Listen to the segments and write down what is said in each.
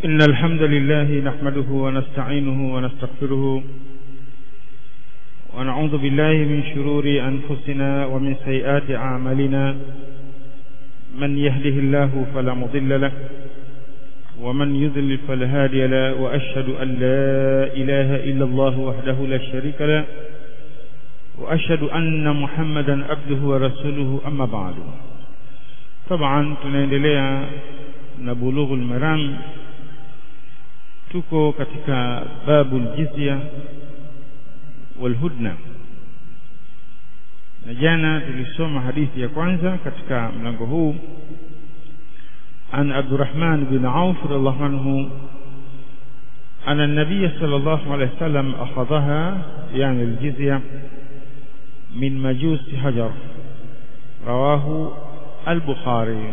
إن الحمد لله نحمده ونستعينه ونستغفره ونعوذ بالله من شرور أنفسنا ومن سيئات أعمالنا من يهده الله فلا مضل له ومن يذلل فلا هادي له وأشهد أن لا إله إلا الله وحده لا شريك له وأشهد أن محمدا عبده ورسوله أما بعد طبعا tunaendelea na bulughul maram tuko katika babu aljizya walhudna na jana tulisoma hadithi ya kwanza katika mlango huu عن عبد الرحمن بن عوف رضي الله عنه أن النبي صلى الله عليه وسلم أخذها يعني الجزية من مجوس حجر رواه البخاري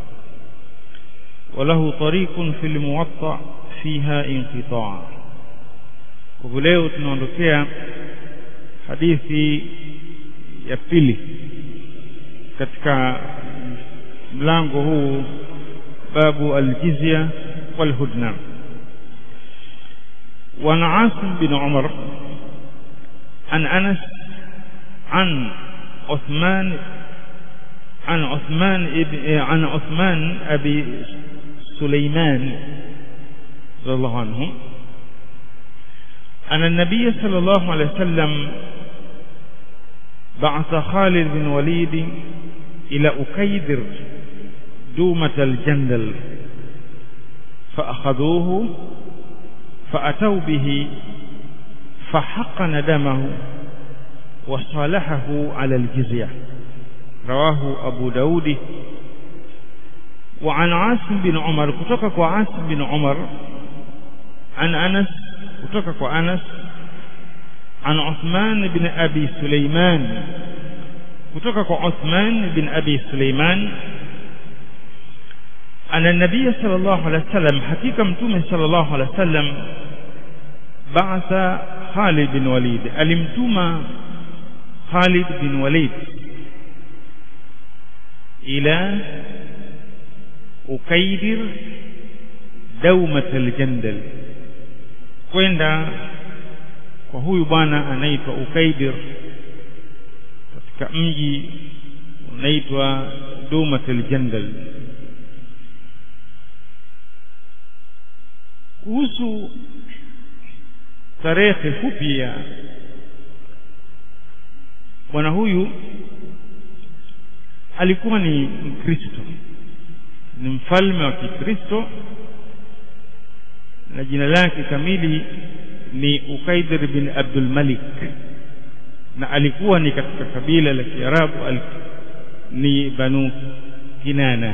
وله طريق في الموطأ فيها انقطاع leo tunaondokea hadithi ya pili katika mlango huu babu aljizya walhudna وعن عاصم بن عمر عن أنس عن عثمان عن عثمان عن عثمان أبي سليمان رضي الله عنه أن النبي صلى الله عليه وسلم بعث خالد بن وليد إلى أكيدر دومة الجندل فأخذوه فأتوا به فحقن دمه وصالحه على الجزية رواه أبو داود وعن عاصم بن عمر كتوكك عاصم بن عمر عن أنس كتوكك أنس عن عثمان بن أبي سليمان كتوكك عثمان بن أبي سليمان أن النبي صلى الله عليه وسلم حقيقة متوم صلى الله عليه وسلم بعث خالد بن وليد alimtuma Khalid bin Walid ila Ukaidir Daumat al-Jandal kwenda kwa huyu bwana anaitwa Ukaidir katika mji unaitwa Daumat al-Jandal kuhusu tarehe fupi ya bwana huyu alikuwa ni Mkristo ni mfalme wa Kikristo na jina lake kamili ni Ukaidir bin Abdul Malik na alikuwa ni katika kabila la Kiarabu ni Banu Kinana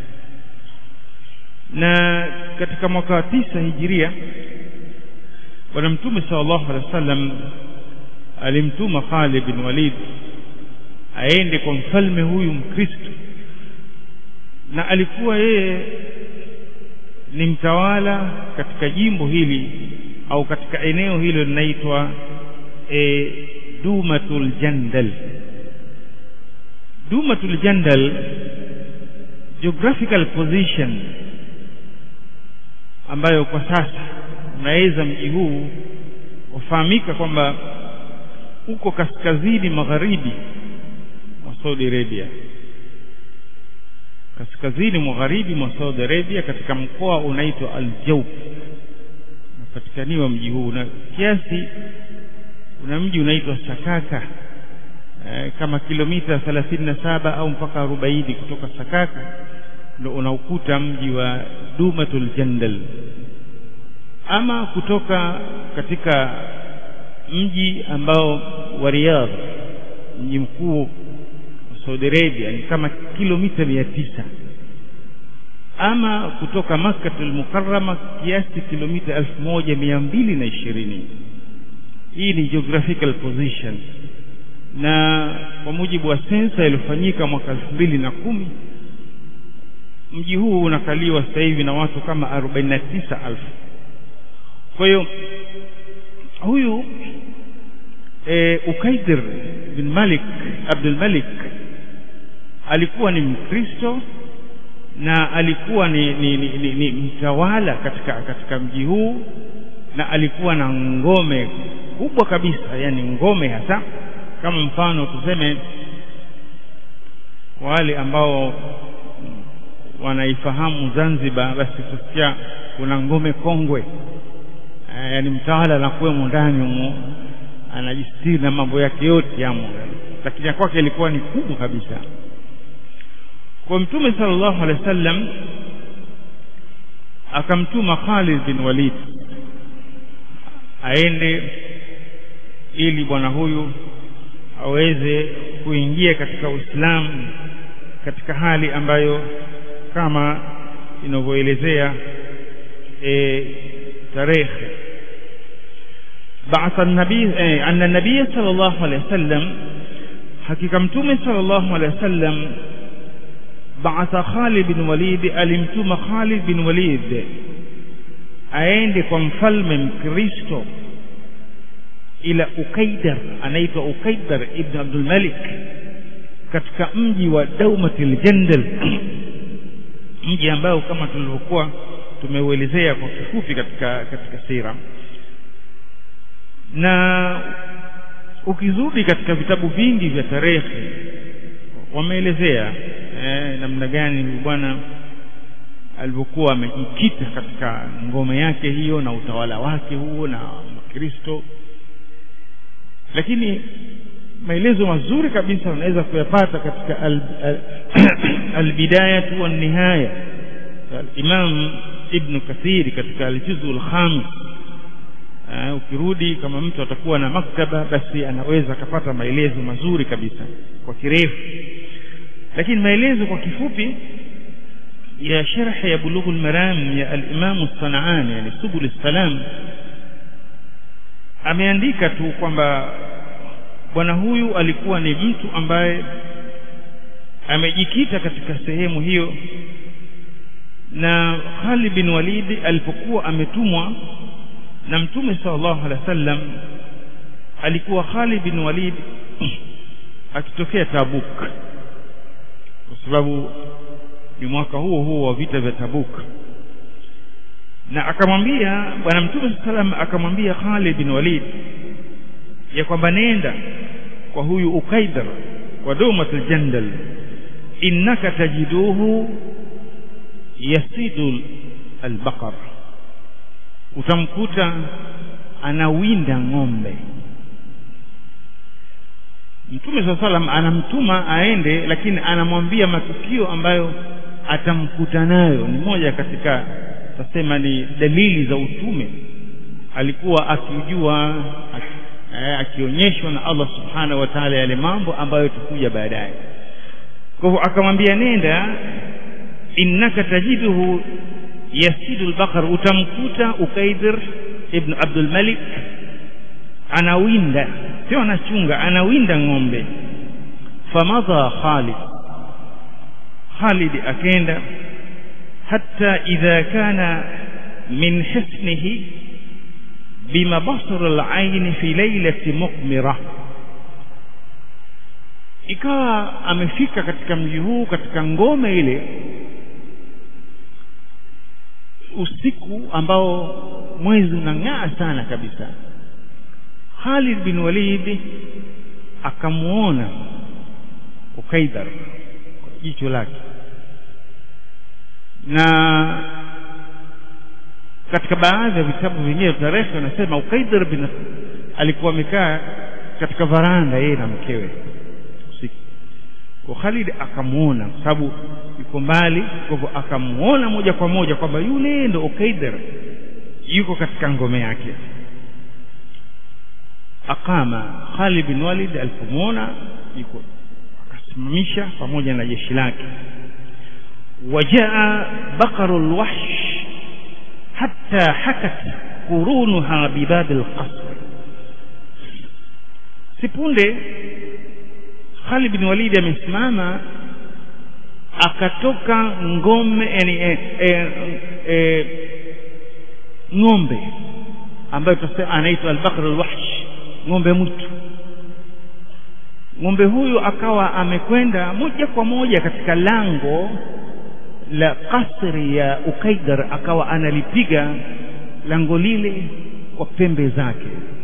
na katika mwaka wa tisa hijiria bwana mtume sallallahu alaihi wasallam alimtuma Khalid bin Walid aende kwa mfalme huyu mkristo na alikuwa yeye ni mtawala katika jimbo hili au katika eneo hilo linaitwa e, Dumatul Jandal Dumatul Jandal geographical position ambayo kwa sasa unaweza mji huu wafahamika kwamba uko kaskazini magharibi mwa Saudi Arabia kaskazini magharibi mwa Saudi Arabia katika mkoa unaitwa Al-Jawf unapatikaniwa mji huu na kiasi una mji unaitwa Sakaka e, kama kilomita 37 au mpaka 40 kutoka Sakaka ndio unaukuta mji wa Dumatul Jandal ama kutoka katika mji ambao wa Riyadh mji mkuu wa Saudi Arabia ni kama kilomita mia tisa ama kutoka Makkah al-Mukarrama kiasi kilomita elfu moja mia mbili na ishirini hii ni geographical position na kwa mujibu wa sensa iliyofanyika mwaka elfu mbili na kumi mji huu unakaliwa sasa hivi na watu kama arobaini na tisa elfu kwa hiyo huyu e, Ukaidir bin Malik Abdul Malik alikuwa ni Mkristo na alikuwa ni, ni, ni, ni, ni mtawala katika katika mji huu na alikuwa na ngome kubwa kabisa yani ngome hasa kama mfano tuseme wale ambao wanaifahamu Zanzibar basi tusikia kuna ngome kongwe e, yani mtawala anakuwemo ndani humo anajistiri na mambo yake yote yamo lakini kwake ilikuwa ni kubwa kabisa kwa mtume sallallahu alaihi wasallam akamtuma Khalid bin Walid aende ili bwana huyu aweze kuingia katika Uislamu katika hali ambayo kama inavyoelezea e, tarehe بعث النبي أن النبي صلى الله عليه وسلم حقيقة متومة صلى الله عليه وسلم بعث خالد بن وليد alimtuma Khalid bin Walid aende kwa mfalme mkristo ila Ukaidar anaitwa Ukaidar ibn Abdul Malik katika mji wa Daumatil Jandal mji ambao kama tulivyokuwa tumeuelezea kwa kifupi katika katika sira na ukizudi katika vitabu vingi vya tarehe wameelezea eh, namna gani huyu bwana alivyokuwa amejikita katika ngome yake hiyo na utawala wake huo na Kristo lakini maelezo mazuri kabisa unaweza kuyapata katika albidayatu al, al wan nihaya Imam Ibn Kathir katika al-Juz'ul Khamis Uh, ukirudi kama mtu atakuwa na maktaba basi anaweza akapata maelezo mazuri kabisa kwa kirefu lakini maelezo kwa kifupi ya sharh ya bulughul maram ya al-Imam as-San'ani yani subul salam ameandika tu kwamba bwana huyu alikuwa ni mtu ambaye amejikita katika sehemu hiyo na Khalid bin Walid alipokuwa ametumwa na mtume sallallahu alaihi wasallam alikuwa Khalid bin Walid akitokea Tabuk kwa sababu ni mwaka huo huo wa vita vya Tabuk na akamwambia bwana mtume sallam akamwambia Khalid bin Walid ya kwamba nenda kwa huyu Ukaidar kwa Daumatul Jandal innaka tajiduhu yasidu albaqar utamkuta anawinda ng'ombe Mtume swalla salam anamtuma aende lakini anamwambia matukio ambayo atamkuta nayo ni moja katika tasema ni dalili za utume alikuwa akijua akionyeshwa na Allah subhanahu wa ta'ala yale mambo ambayo tukuja baadaye kwa hivyo akamwambia nenda innaka tajiduhu yasidu al-baqar utamkuta ukaidir ibn Abdul Malik anawinda sio anachunga anawinda ng'ombe famadha Khalid Khalid akenda hatta idha kana min hisnihi bimabasar al-ayn fi laylati muqmira ikawa amefika katika mji huu katika ngome ile usiku ambao mwezi unang'aa sana kabisa Khalid bin Walid akamuona Ukaidar kwa jicho lake na katika baadhi ya vitabu vingine tarehe wanasema Ukaidar bin alikuwa amekaa katika varanda yeye na mkewe usiku kwa Khalid akamuona kwa sababu yuko mbali kwa hivyo akamuona moja kwa moja kwamba yule ndo Ukaidar yuko katika ngome yake akama Khalid bin Walid alipomwona yuko akasimamisha pamoja na jeshi lake wajaa baqarul wahsh hatta hakat qurunuha bibab alqasr sipunde Khalid bin Walid amesimama akatoka ngome yani e, e, e, ng'ombe ambayo tutasema anaitwa al-baqr al-wahsh ng'ombe mwitu ng'ombe huyu akawa amekwenda moja kwa moja katika lango la kasri ya Ukaidar akawa analipiga lango lile kwa pembe zake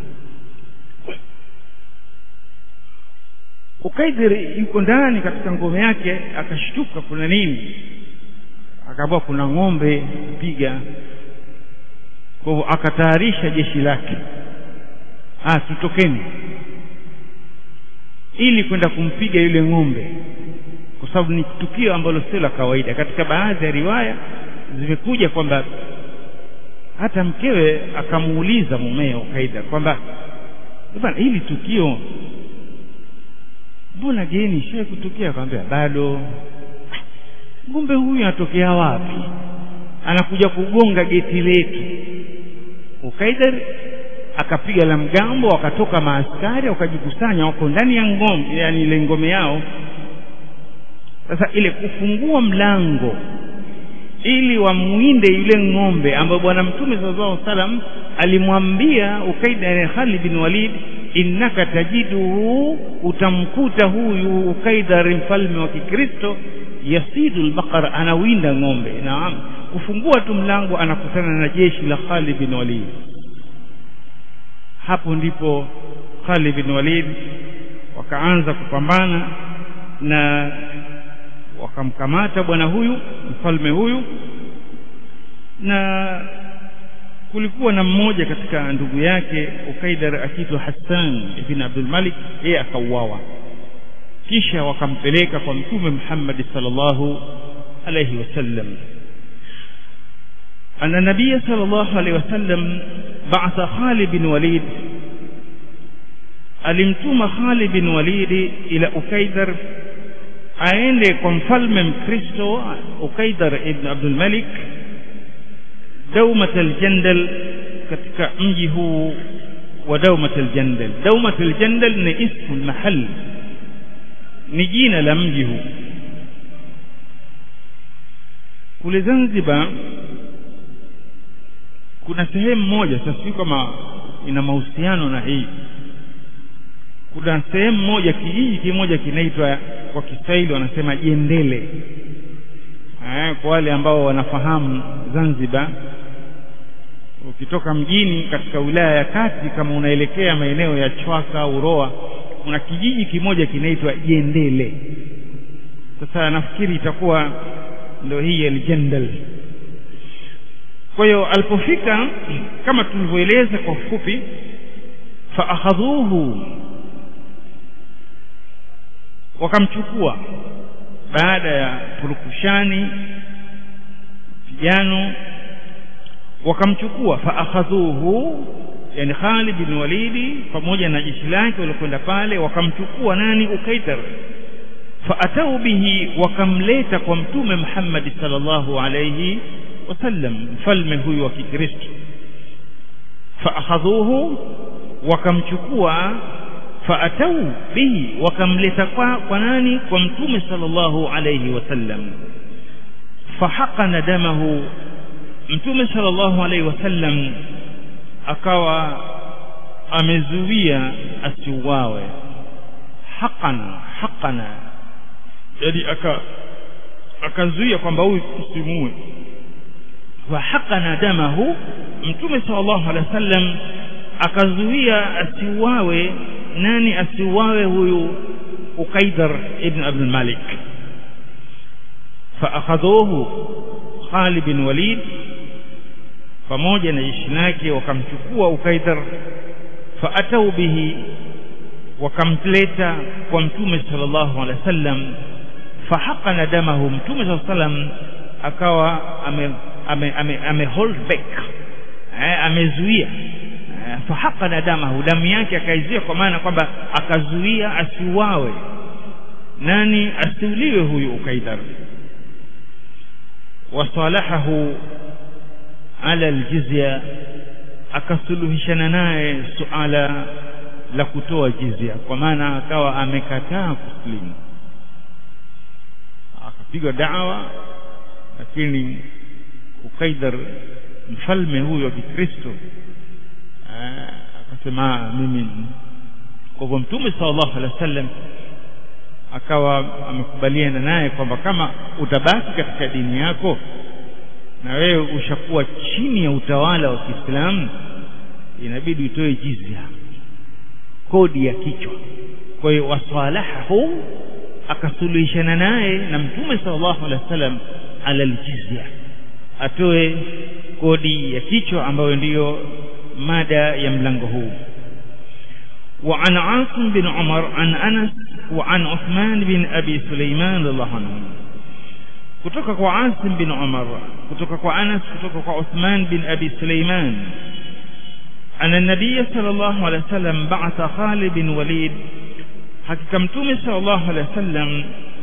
Ukaidar yuko ndani katika ngome yake akashtuka kuna nini akaambiwa kuna ng'ombe piga kwa hivyo akatayarisha jeshi lake ah tutokeni ili kwenda kumpiga yule ng'ombe kwa sababu ni tukio ambalo sio la kawaida katika baadhi ya riwaya zimekuja kwamba hata mkewe akamuuliza mumeo Kaida kwamba bwana hili tukio mbona geni shai kutokea akamwambia bado ng'ombe huyu anatokea wapi anakuja kugonga geti letu Ukaidar akapiga la mgambo wakatoka maaskari wakajikusanya wako ndani ya ngome yani ile ngome yao sasa ile kufungua mlango ili wamwinde yule ng'ombe ambaye bwana mtume sallallahu alaihi wasallam alimwambia Ukaida Khalid bin Walid innaka tajiduhu utamkuta huyu Ukaidar mfalme wa Kikristo yasidu albaqara anawinda ng'ombe naam kufungua tu mlango anakutana na jeshi la Khalid bin Walid hapo ndipo Khalid bin Walid wakaanza kupambana na wakamkamata bwana huyu mfalme huyu na kulikuwa na mmoja katika ndugu yake Ukaidar akiitwa Hassan ibn Abdul Malik yeye akauawa kisha wakampeleka kwa mtume Muhammad sallallahu alayhi wasallam أن النبي صلى الله عليه وسلم بعث خالد بن وليد alimtuma Khalid bin Walid ila Ukaidar aende kwa mfalme Mkristo Ukaidar ibn Abdul Malik Daumat al-Jandal katika mji huu wa Daumat al-Jandal Daumat al-Jandal ni ismu mahal ni jina la mji huu kule Zanzibar kuna sehemu moja sasa si kama ina mahusiano na hii kuna sehemu moja kijiji kimoja kinaitwa kwa Kiswahili wanasema Jendele eh, kwa wale ambao wanafahamu Zanzibar ukitoka mjini katika wilaya ya kati kama unaelekea maeneo ya Chwaka Uroa kuna kijiji kimoja kinaitwa Jendele sasa nafikiri itakuwa ndio hii Aljendal kwa hiyo alipofika kama tulivyoeleza kwa ufupi fa akhadhuhu wakamchukua baada ya purukushani pigano wakamchukua fa akhadhuhu yani Khalid bin Walidi pamoja na jeshi lake walikwenda pale wakamchukua nani Ukaidar faatau bihi wakamleta kwa mtume Muhammad sallallahu alayhi wasallam mfalme huyu wa Kikristo faakhadhuhu wakamchukua faatau bihi wakamleta kwa, kwa nani kwa mtume sallallahu alayhi wasallam fahaqana damahu mtume sallallahu alayhi wasallam akawa amezuia asiuawe haqana haqana yani aka akazuia kwamba huyu usimue wa haqana damahu mtume sallallahu alaihi wasallam akazuia asiuawe nani asiuawe huyu Ukaidar ibn Abdul Malik faakhadhuhu Khalid bin Walid pamoja na jeshi lake wakamchukua Ukaidar faatau bihi wakamleta kwa mtume sallallahu alaihi wasallam fahaqana damahu mtume sallallahu alaihi wasallam akawa ame ame, ame, ame hold back eh, amezuia eh, fahaqana damahu damu yake akaizuia kwa maana kwamba akazuia asiuawe nani asiuliwe huyu ukaidar wasalahahu ala aljizya akasuluhishana naye suala la kutoa jizya kwa maana akawa amekataa kuslimu akapigwa dawa lakini Ukaidar mfalme huyo wa Kikristo akasema mimi kwa hivyo mtume sallallahu alaihi wasallam akawa amekubaliana naye kwamba kama utabaki katika dini yako na wewe ushakuwa chini ya utawala wa Kiislamu inabidi utoe jizya kodi ya kichwa kwa hiyo wasalahahu akasuluhishana naye na mtume sallallahu alaihi wasallam ala aljizya atoe kodi ya kichwa ambayo ndiyo mada ya mlango huu وعن عاصم بن عمر عن أنس وعن عثمان بن أبي سليمان رضي الله عنهم kutoka kwa Asim bin Umar kutoka kwa Anas kutoka kwa Uthman bin Abi Sulaiman ana nabii sallallahu alaihi wasallam ba'atha Khalid bin Walid hakika mtume sallallahu alaihi wasallam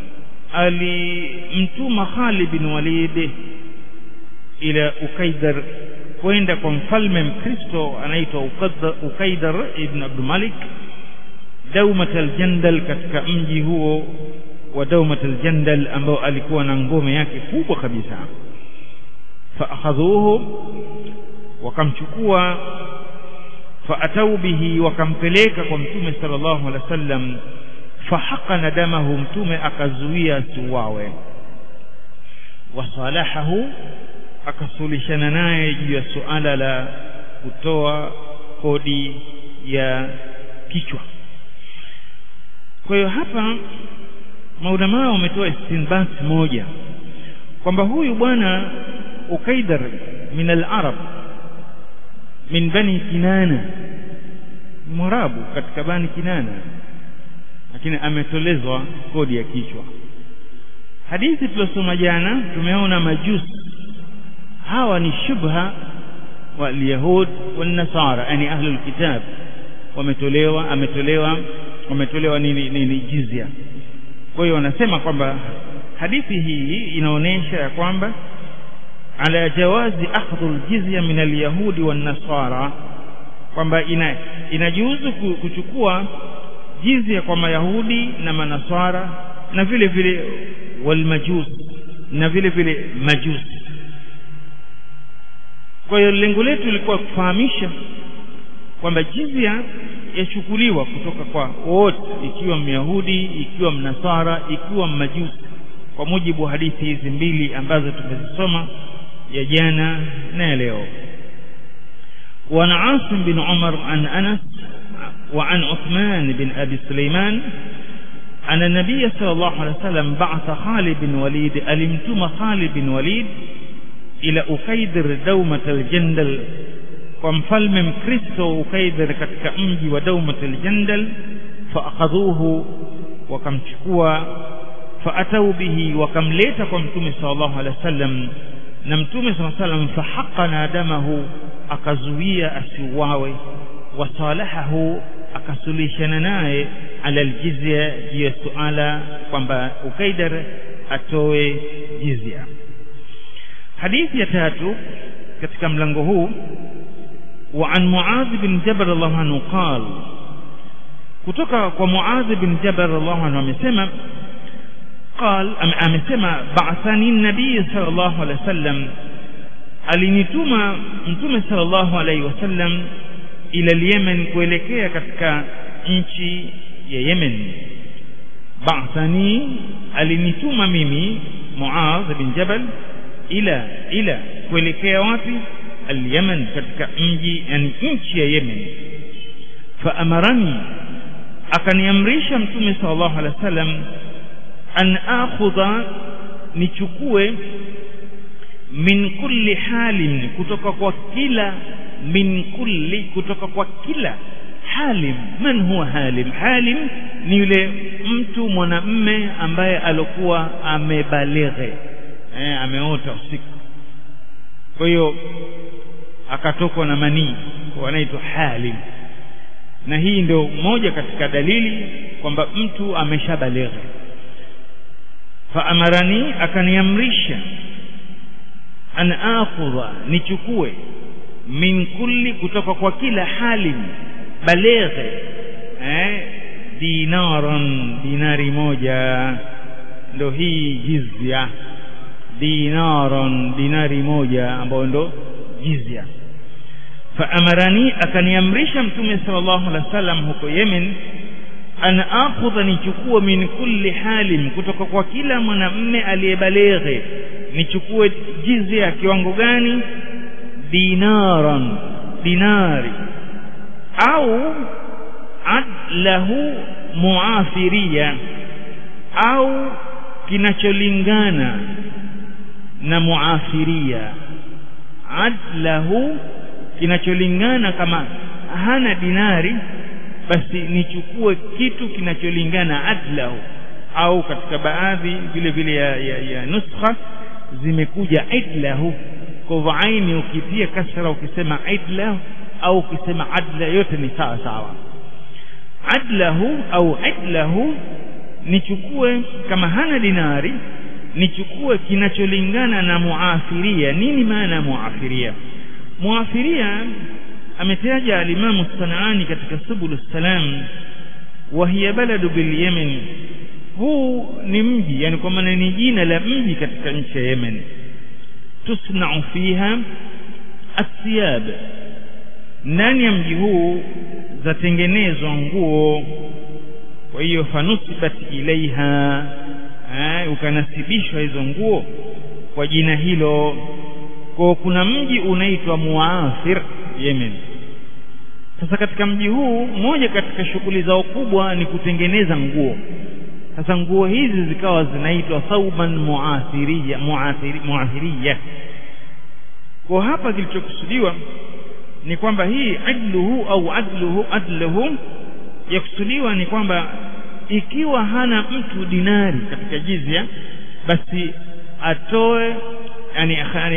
alimtuma Khalid bin Walid ila Ukaidar kwenda kwa mfalme mkristo anaitwa Ukaidar ibn Abdul Malik Daumat al-Jandal katika mji huo wa Daumat al-Jandal ambao alikuwa na ngome yake kubwa kabisa faakhadhuhu wakamchukua faatau bihi wakampeleka kwa mtume sallallahu alaihi wasallam fahaqana damahu mtume akazuia asiuawe wasalahahu akasulishana naye juu ya suala la kutoa kodi ya kichwa kwa hiyo hapa maulamaa wametoa istinbat moja kwamba huyu bwana ukaidar min al-arab min bani kinana mwarabu katika bani kinana lakini ametolezwa kodi ya kichwa hadithi tuliyosoma jana tumeona majusi hawa ni shubha walyahud wanasara yani ahlul kitab wametolewa ametolewa wametolewa nini nini jizya kwa hiyo wanasema kwamba hadithi hii inaonyesha ya kwamba ala jawazi akhdhu aljizya min alyahudi wan-nasara kwamba ina inajuzu kuchukua jizya kwa mayahudi na manasara na vile vile walmajus na vile vile majusi kwa hiyo lengo letu lilikuwa kufahamisha kwamba jizya yachukuliwa kutoka kwa wote ikiwa myahudi ikiwa mnasara ikiwa mmajusi kwa mujibu wa hadithi hizi mbili ambazo tumezisoma ya jana na ya leo وعن عاصم بن عمر عن أنس وعن عثمان بن أبي سليمان أن النبي صلى الله عليه وسلم بعث خالد بن وليد ألمتم خالد بن وليد إلى أكيدر دومة الجندل ومفلم مكريستو أكيدر katika mji wa دومة الجندل فأخذوه وكمشكوا فأتوا به وكمليت كمتم صلى الله عليه وسلم na mtume صلى الله عليه وسلم فحقنا دمه akazuia asiuawe wasalahahu akasulishana naye ala aljizya juu ya suala kwamba ukaidar atoe jizya hadithi ya tatu katika mlango huu وعن معاذ بن جبل الله عنه قال kutoka kwa Muadh bin Jabal radhiallahu anhu amesema قال amesema ba'athani nabii sallallahu alaihi wasallam alinituma mtume sallallahu alaihi wasallam ila Yemen kuelekea katika nchi ya Yemen ba'athani alinituma mimi Muadh bin Jabal ila ila kuelekea wapi al-Yemen katika mji yani nchi ya Yemen fa amarani akaniamrisha mtume sallallahu alaihi wasallam an akhudha nichukue min kulli halin kutoka kwa kila min kulli kutoka kwa kila halim man huwa halim halim ni yule mtu mwanamme ambaye alokuwa amebalighe eh, ameota usiku kwa hiyo akatokwa na manii wanaitwa halim na hii ndio moja katika dalili kwamba mtu ameshabalighe faamarani akaniamrisha an akhudha nichukue min kulli kutoka kwa kila halim balighe eh dinaran dinari moja ndo hii jizya dinaran dinari moja ambayo ndo jizya faamarani akaniamrisha mtume sallallahu alaihi wasallam huko Yemen an akhudha nichukue min kulli halim kutoka kwa kila mwanamme aliyebaleghe nichukue jizya ya kiwango gani dinaran dinari au adlahu muafiria au kinacholingana na muafiria adlahu kinacholingana kama hana dinari basi nichukue kitu kinacholingana adlahu au katika baadhi vile vile ya, ya, ya nuskha zimekuja idlahu kwa hivyo aini ukitia kasra ukisema idlahu au ukisema adla yote ni sawa sawa adlahu au idlahu nichukue kama hana dinari nichukue kinacholingana na muafiria nini maana ya muafiria muafiria ametaja alimamu sanaani katika subulu salam wa hiya baladu bil yemen huu ni mji yani kwa maana ni jina la mji katika nchi ya yemen tusnau fiha athiyab ndani ya mji huu zatengenezwa nguo kwa hiyo fanusibat ilaiha ukanasibishwa hizo nguo kwa jina hilo kwa kuna mji unaitwa muafir yemen sasa katika mji huu moja katika shughuli zao kubwa ni kutengeneza nguo sasa nguo hizi zikawa zinaitwa thauban muathiriya muathiri, muathiriya kwa hapa kilichokusudiwa ni kwamba hii adluhu au adluhu adluhu yakusudiwa ni kwamba ikiwa hana mtu dinari katika jizya basi atoe yani yani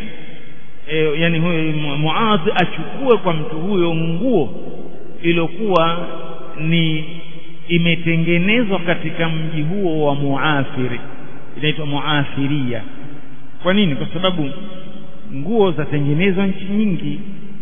e, yani huyo muadhi achukue kwa mtu huyo nguo iliyokuwa ni imetengenezwa katika mji huo wa muafiri inaitwa muafiria kwa nini kwa sababu nguo zatengenezwa nchi nyingi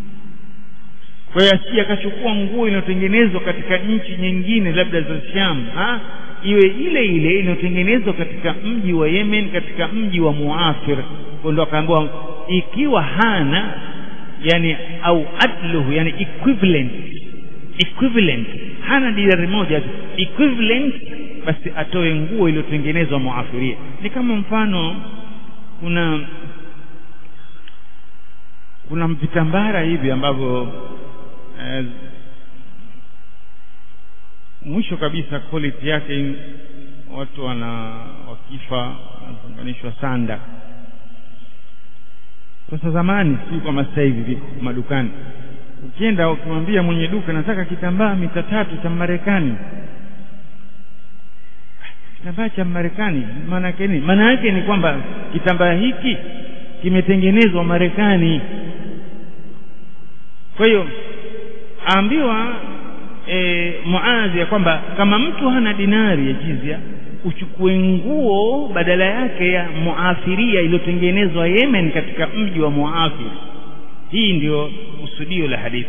kwa hiyo asije akachukua nguo inayotengenezwa katika nchi nyingine labda za Sham ha? iwe ile ile inayotengenezwa katika mji wa Yemen katika mji wa Muafir ndio akaambiwa ikiwa hana yani au adluhu yani equivalent equivalent hana dinari moja equivalent basi atoe nguo iliyotengenezwa muafiria ni kama mfano kuna kuna vitambara hivi ambavyo eh, mwisho kabisa quality yake watu wana wakifa wanaunganishwa sanda sasa zamani si kama sasa hivi viko madukani ukienda ukimwambia mwenye duka nataka kitambaa mita tatu cha Marekani kitambaa cha Marekani maana yake nini maana yake ni kwamba kitambaa hiki kimetengenezwa Marekani kwa hiyo aambiwa e, Muadhi ya kwamba kama mtu hana dinari ya jizya uchukue nguo badala yake ya muafiria iliyotengenezwa Yemen katika mji wa Muafir hii ndio kusudio la hadithi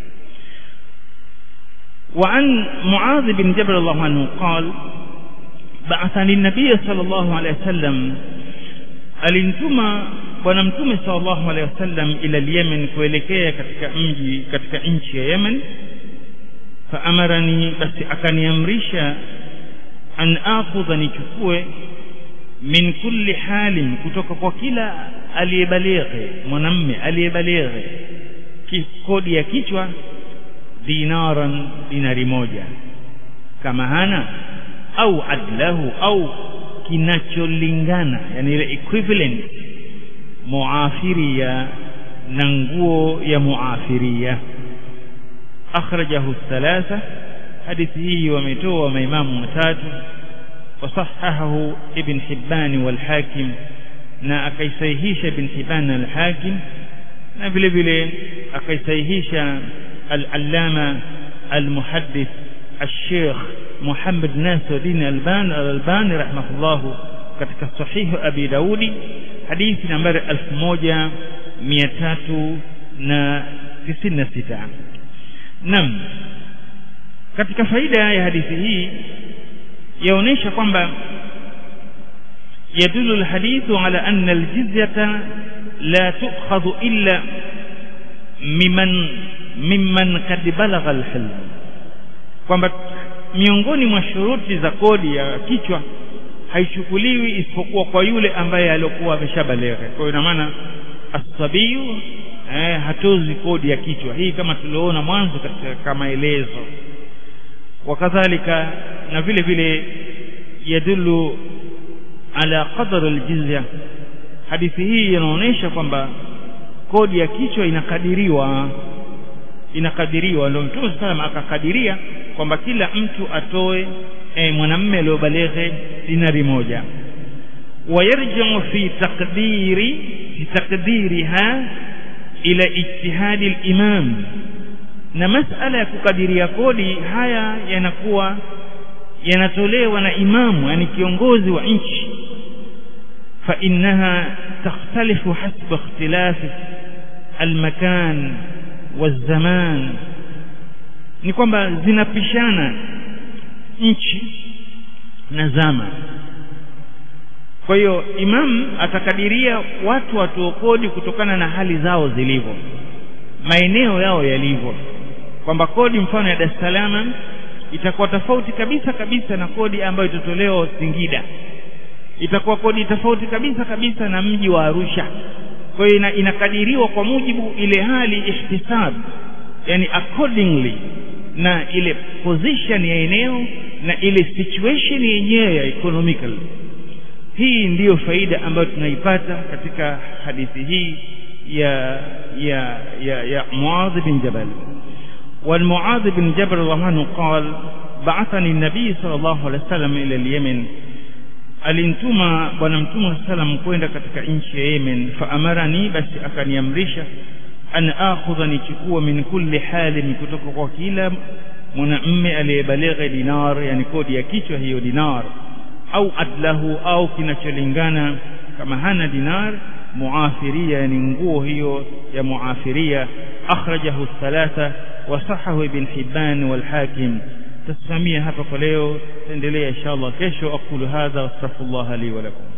وعن معاذ بن جبل الله عنه قال بعثني النبي صلى الله عليه وسلم alinituma bwana mtume sallallahu alaihi wasallam ila Yemen kuelekea katika mji katika nchi ya Yemen faamarani basi akaniamrisha an akhudha nichukue min kulli halim kutoka kwa kila aliyebalighi mwanamme aliyebalighi kodi ya kichwa dinaran dinari moja kama hana au adlahu au kinacholingana yani ile equivalent muafiria na nguo ya muafiria akhrajahu thalatha hadithi hii wametoa maimamu watatu wasahahahu ibn hibban wal hakim na akaisahihisha ibn hibban al hakim na vile vile akaisahihisha al-allama al-muhaddith الشيخ محمد ناصر الدين الباني الألباني رحمه الله katika sahihu abi daudi hadithi nambari 1396 nam katika faida ya hadithi hii yaonesha kwamba يدل الحديث على أن الجزية لا تؤخذ إلا ممن ممن قد بلغ الحلم kwamba miongoni mwa shuruti za kodi ya kichwa haichukuliwi isipokuwa kwa yule ambaye aliokuwa ameshabaleghe kwa hiyo ina maana asabiyu eh, hatozi kodi ya kichwa hii kama tulioona mwanzo katika maelezo wakadhalika na vile vile yadullu ala qadar aljizya hadithi hii inaonyesha kwamba kodi ya kichwa inakadiriwa inakadiriwa ndio mtume sallam akakadiria kwamba kila mtu atoe e, mwanamme aliyobaleghe dinari moja wayarji'u fi taqdiri fi taqdiriha ila ijtihadi al-imam na masala ya kukadiria kodi haya yanakuwa yanatolewa na imamu yani kiongozi wa nchi fa innaha takhtalifu hasba ikhtilafi almakan والزمان ni kwamba zinapishana nchi na zama kwa hiyo imam atakadiria watu watoe kodi kutokana na hali zao zilivyo maeneo yao yalivyo kwamba kodi mfano ya Dar es Salaam itakuwa tofauti kabisa kabisa na kodi ambayo itatolewa Singida itakuwa kodi tofauti kabisa kabisa na mji wa Arusha kwa hiyo ina, inakadiriwa kwa mujibu ile hali ihtisab yani accordingly na ile position ya eneo na ile situation yenyewe ya economical hii ndiyo faida ambayo tunaipata katika hadithi hii ya ya ya, ya Muadh bin Jabal والمعاذ بن جبل رضي الله عنه قال بعثني النبي صلى الله عليه وسلم إلى اليمن alinituma bwana mtume sallam kwenda katika nchi ya Yemen fa amarani basi akaniamrisha an akhudha nichukue min kulli halin kutoka kwa kila mwanamme aliyebaligha dinar yani kodi ya kichwa hiyo dinar au adlahu au kinacholingana kama hana dinar muafiria yani nguo hiyo ya muafiria akhrajahu thalatha وصحه ابن حبان والحاكم تسميه hapa kwa leo تendelea inshallah kesho aqulu hadha wastaghfirullah li wa lakum